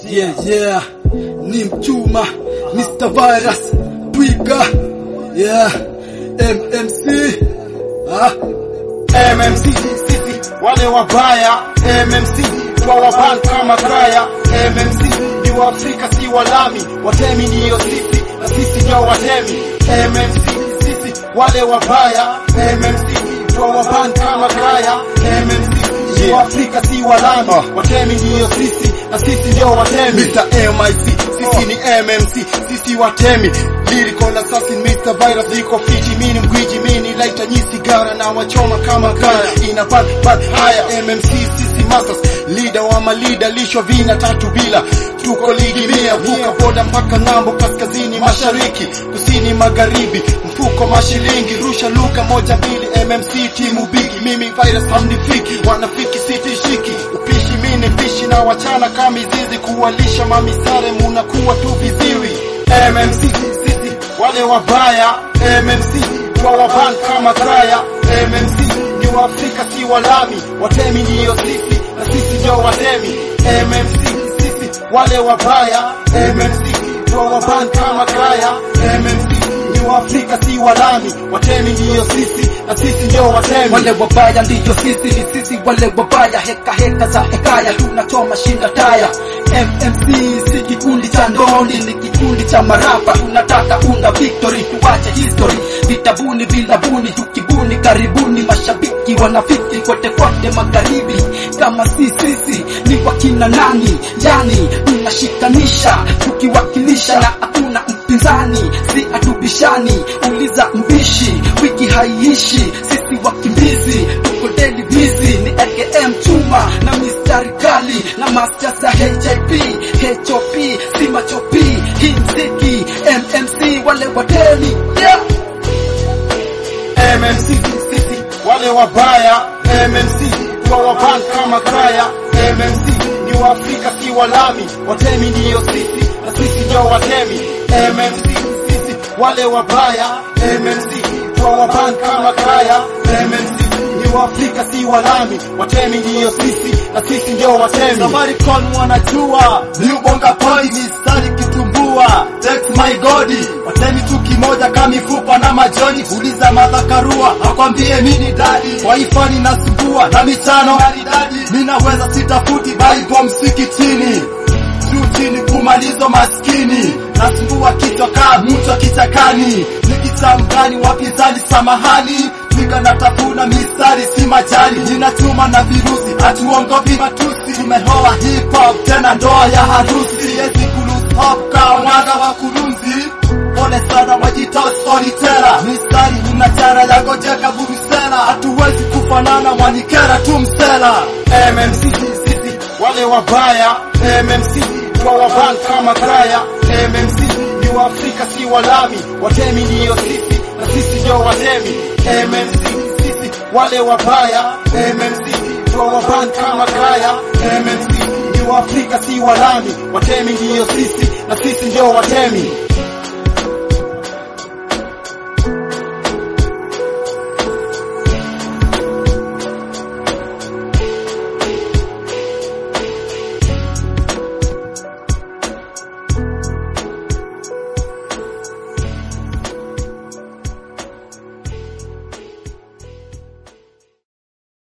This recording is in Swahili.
Yeah, yeah, ni mchuma Mr. Virus Twiga, yeah, MMC ah. MMC sisi wale wabaya, MMC kwa waban kama kraya, MMC ni Waafrika si walami, watemi ndiyo sisi na sisi ndio watemi, MMC sisi wale wabaya, MMC kwa waban kama kraya, MMC ni Waafrika si walami, watemi ndiyo sisi na sisi ndio watemi. Mr. MIC sisi ni MMC, sisi watemi Lyrical assassin Mr. Virus iko fiti, mini mgwiji, mini laita nyi sigara na wachoma kama kaya, ina bad bad haya MMC sisi masters, leader wa malida, lisho vina tatu bila, tuko ligi mia, vuka boda mpaka ng'ambo, kaskazini mashariki, kusini magharibi, mfuko mashilingi, rusha luka moja mbili, MMC timu bigi, mimi Virus hamnifiki, wanafiki sitishiki, upishi mini mpishi na wachana kama mizizi, kuwalisha mamisare munakuwa tu viziwi, MMC sisi wale wabaya, MMC kwa waban kama kraya, MMC ni Waafrika si walami, watemi ndiyo sisi na sisi ndio watemi, MMC sisi wale wabaya, MMC kwa waban kama kraya, MMC ni Waafrika si walami, watemi ndiyo sisi na sisi ndio watemi. Wale wabaya ndiyo sisi, ni sisi wale wabaya, heka heka za hekaya, tunachoma shinda taya. MMC si kikundi cha ndoni, ni kikundi cha marapa, tunataka unda victory, tuache history, vitabuni vilabuni, tukibuni karibuni, mashabiki wanafiki kote kote magharibi, kama si sisi ni wakina nani? Yani tunashikanisha tukiwakilisha, na hakuna mpinzani, si atubishani, uliza mbishi, wiki haiishi, sisi wakimbizi tuko daily busy, ni AKM chuma na mistari kali na masters ya HIP HOP si machopi, hii mziki MMC wale watemi yeah. MMC sisi wale wabaya, MMC kwa waban kama kraya, MMC ni Waafrika si walami, watemi ndiyo sisi na sisi ndio watemi, MMC sisi wale wabaya, MMC kwa waban kama kraya, MMC ni Waafrika si walami, watemi ndiyo sisi na sisi ndio watemi. Safaricom wanajua liubonga point mistari kitumbua text my god watemi tu kimoja kama mifupa na majoni uliza madhakarua akwambie mini dadi waifani nasumbua na michano maridadi minaweza sitafuti bible msikitini juu chini kumalizo maskini nasumbua kichwa kaa mtu wa kichakani nikitamgani wapinzani samahani Twiga na tafuna mistari si majani ninachuma na virusi hatuongopi matusi tumehoa hip hop tena ndoa ya harusi siwezi kulose hop kama mwaga wa kurunzi pole sana wajita storyteller mistari ninachara ya gojeka burusela hatuwezi kufanana wanikera tu msela MMC sisi wale wabaya, MMC kwa waban kama kraya, MMC ni Waafrika si walami, watemi ndiyo sisi na sisi ndio watemi, MMC sisi wale wabaya, MMC kwa waban kama kraya, MMC ni Waafrika si walami, watemi ndiyo sisi na sisi ndio watemi.